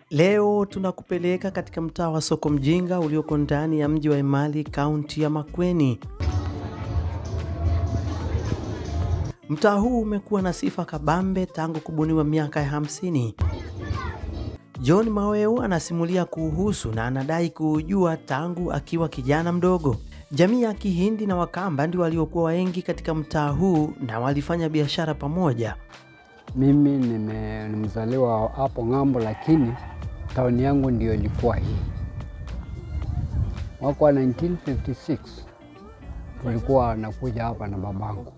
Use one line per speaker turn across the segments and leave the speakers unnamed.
Leo tunakupeleka katika mtaa wa soko mjinga ulioko ndani ya mji wa Emali, kaunti ya Makueni. Mtaa huu umekuwa na sifa kabambe tangu kubuniwa miaka ya hamsini. John Maweu anasimulia kuhusu na anadai kuujua tangu akiwa kijana mdogo. Jamii ya Kihindi na Wakamba ndio waliokuwa wengi katika mtaa huu na walifanya biashara pamoja.
Mimi nime- ni mzaliwa hapo ng'ambo, lakini tauni yangu ndio ilikuwa hii. Mwaka wa 1956 tulikuwa nakuja hapa na babangu,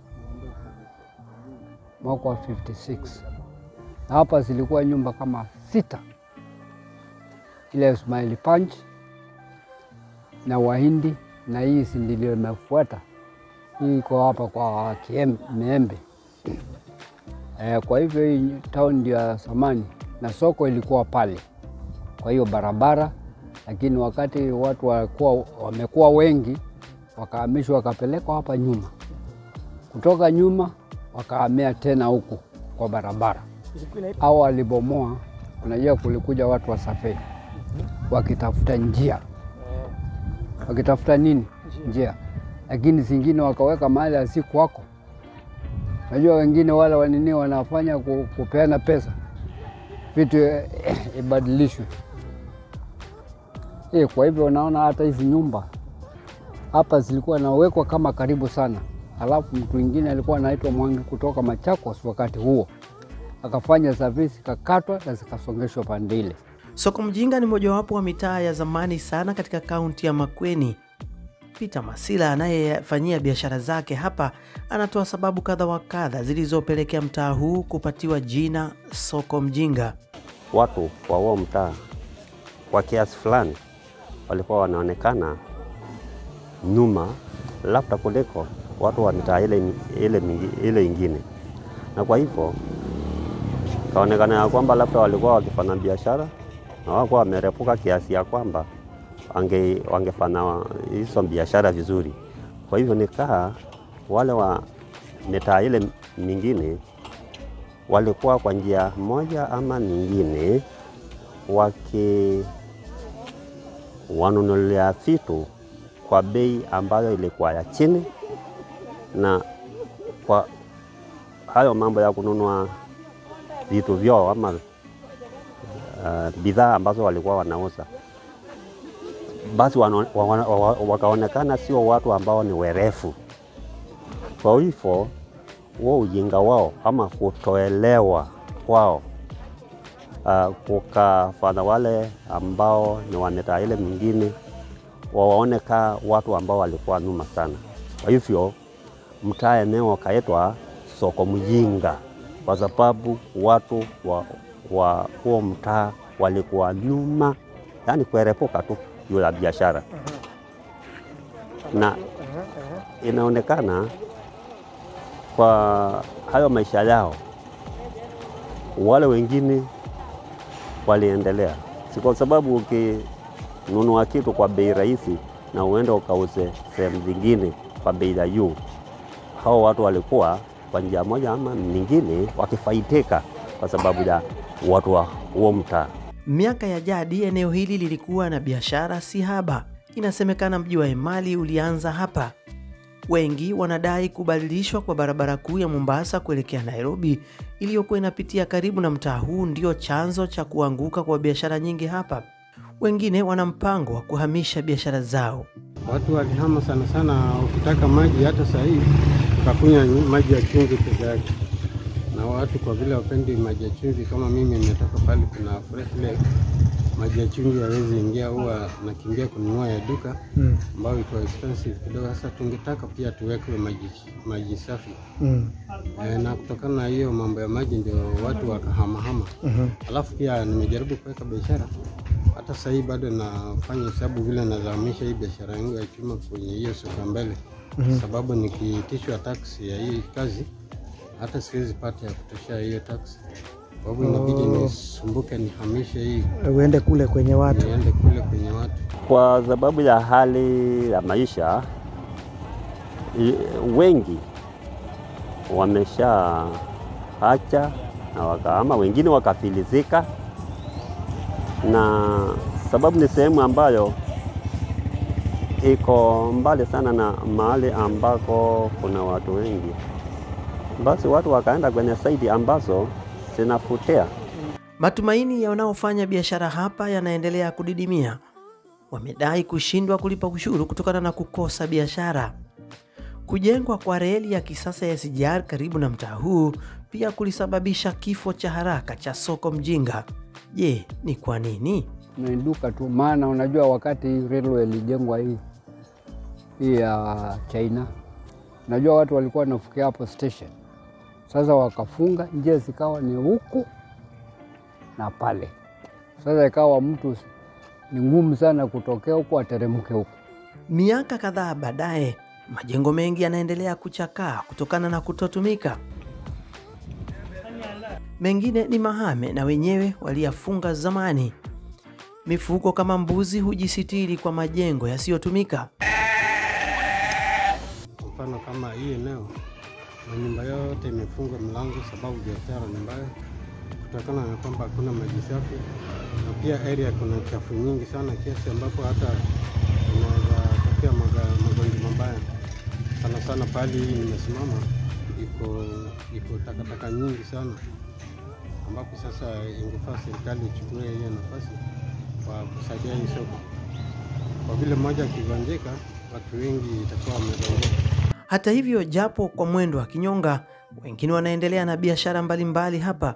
mwaka wa 56 na hapa zilikuwa nyumba kama sita, ile Ismaili Punch na Wahindi na hii si ndio imefuata hii, iko hapa kwa Kiembe. Eh, kwa hivyo hii town ndio ya zamani na soko ilikuwa pale, kwa hiyo barabara. Lakini wakati watu walikuwa wamekuwa wengi, wakahamishwa wakapelekwa hapa nyuma, kutoka nyuma wakahamia tena huku kwa barabara. Au walibomoa, unajua kulikuja watu wa safari wakitafuta njia, wakitafuta nini njia, lakini zingine wakaweka mahali asikuwako Najua wengine wale wanini wanafanya ku- kupeana pesa vitu eh, ibadilishwe. Eh, kwa hivyo unaona hata hizi nyumba hapa zilikuwa nawekwa kama karibu sana, halafu mtu mwingine alikuwa anaitwa Mwangi kutoka Machakos wakati huo akafanya service kakatwa na zikasongeshwa pande ile.
Soko Mjinga ni mojawapo wa mitaa ya zamani sana katika kaunti ya Makueni. Peter Masila anayefanyia biashara zake hapa anatoa sababu kadha wa kadha zilizopelekea mtaa huu kupatiwa jina Soko Mjinga.
watu wa huo mtaa kwa kiasi fulani walikuwa wanaonekana nyuma labda kuliko watu wa mitaa ile, ile, mingi- ile ingine, na kwa hivyo kaonekana ya kwamba labda walikuwa wakifanya biashara na wakuwa wamerepuka kiasi ya kwamba wange, wangefanya hizo biashara vizuri. Kwa hivyo nikaa wale wa mitaa ile mingine walikuwa kwa njia moja ama nyingine waki wanunulia vitu kwa bei ambayo ilikuwa ya chini, na kwa hayo mambo ya kununua vitu vyao ama uh, bidhaa ambazo walikuwa wanauza, basi wano- wa- wa- wa- wakaonekana sio watu ambao ni werefu. Kwa hivyo huo ujinga wao ama kutoelewa kwao uh, kukafanya wale ambao ni wa mitaa ile mingine wawaone kaa watu ambao walikuwa nyuma sana. Kwa hivyo mtaa eneo kaitwa soko mjinga, kwa sababu watu wa, wa huo mtaa walikuwa nyuma, yani kuerepuka tu juu ya biashara, na inaonekana kwa hayo maisha yao, wale wengine waliendelea, si kwa sababu ukinunua kitu kwa bei rahisi na uende ukauze sehemu zingine kwa bei ya juu, hao watu walikuwa kwa njia moja ama nyingine wakifaidika kwa sababu ya watu wa huo mtaa.
Miaka ya jadi eneo hili lilikuwa na biashara si haba. Inasemekana mji wa Emali ulianza hapa. Wengi wanadai kubadilishwa kwa barabara kuu ya Mombasa kuelekea Nairobi iliyokuwa inapitia karibu na mtaa huu ndio chanzo cha kuanguka kwa biashara nyingi hapa. Wengine wana mpango wa kuhamisha biashara zao.
Watu walihama sana sana, ukitaka maji hata saa hii ukakunywa maji ya chumvi peke yake, na watu kwa vile wapendi maji ya chumvi, kama mimi nimetoka pale kuna fresh lake, maji ya chumvi hawezi ingia, huwa nakimbia kununua ya duka ambayo iko expensive kidogo. Sasa tungetaka pia tuwekwe maji, maji safi e, na kutokana na hiyo mambo ya maji ndio watu wakahamahama. Alafu pia nimejaribu kuweka biashara hata sasa hii bado nafanya hesabu vile nazamisha hii biashara yangu ya chuma kwenye hiyo soko mbele, sababu nikiitishwa taksi ya hii kazi hata siwezi pata ya kutoshea hiyo taksi, kwa hivyo inabidi nisumbuke nihamishe hii
uende kule kwenye watu.
niende kule kwenye watu.
Kwa sababu ya hali ya maisha, i- wengi wameshaacha na wakahama, wengine wakafilizika na sababu ni sehemu ambayo iko mbali sana na mahali ambako kuna watu wengi. Basi watu wakaenda kwenye saidi ambazo zinafutia.
Matumaini ya wanaofanya biashara hapa yanaendelea kudidimia. Wamedai kushindwa kulipa ushuru kutokana na kukosa biashara. Kujengwa kwa reli ya kisasa ya SGR karibu na mtaa huu pia kulisababisha kifo cha haraka cha soko mjinga. Je, ni kwa nini?
Imeinuka tu, maana unajua wakati hii railway ilijengwa hii hii ya China, unajua watu walikuwa wanafikia hapo station. Sasa wakafunga njia, zikawa ni huku na pale. Sasa ikawa mtu ni ngumu sana kutokea huku ateremke huku.
Miaka kadhaa baadaye, majengo mengi yanaendelea kuchakaa kutokana na kutotumika. Mengine ni mahame na wenyewe waliyafunga zamani. Mifugo kama mbuzi hujisitiri kwa majengo yasiyotumika.
Kwa mfano kama hii eneo manyumba yote imefungwa mlango, sababu biashara ni mbaya, kutokana na kwamba hakuna maji safi, na pia area kuna chafu nyingi sana, kiasi ambapo hata inaweza tokea maga- magonjwa mabaya. Sana sana pahali hii nimesimama, iko iko takataka nyingi sana, ambapo sasa ingefaa serikali ichukue hiyo nafasi kwa kusaidia hii soko, kwa vile mmoja akigonjeka, watu wengi itakuwa wamegonjeka.
Hata hivyo, japo kwa mwendo wa kinyonga, wengine wanaendelea na biashara mbalimbali hapa.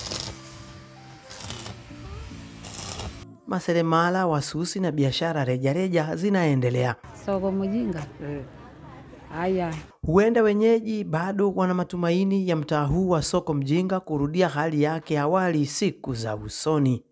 Maseremala, wasusi na biashara rejareja zinaendelea.
Soko mjinga. Haya,
Huenda wenyeji bado wana matumaini ya mtaa huu wa soko mjinga kurudia hali yake awali siku za usoni.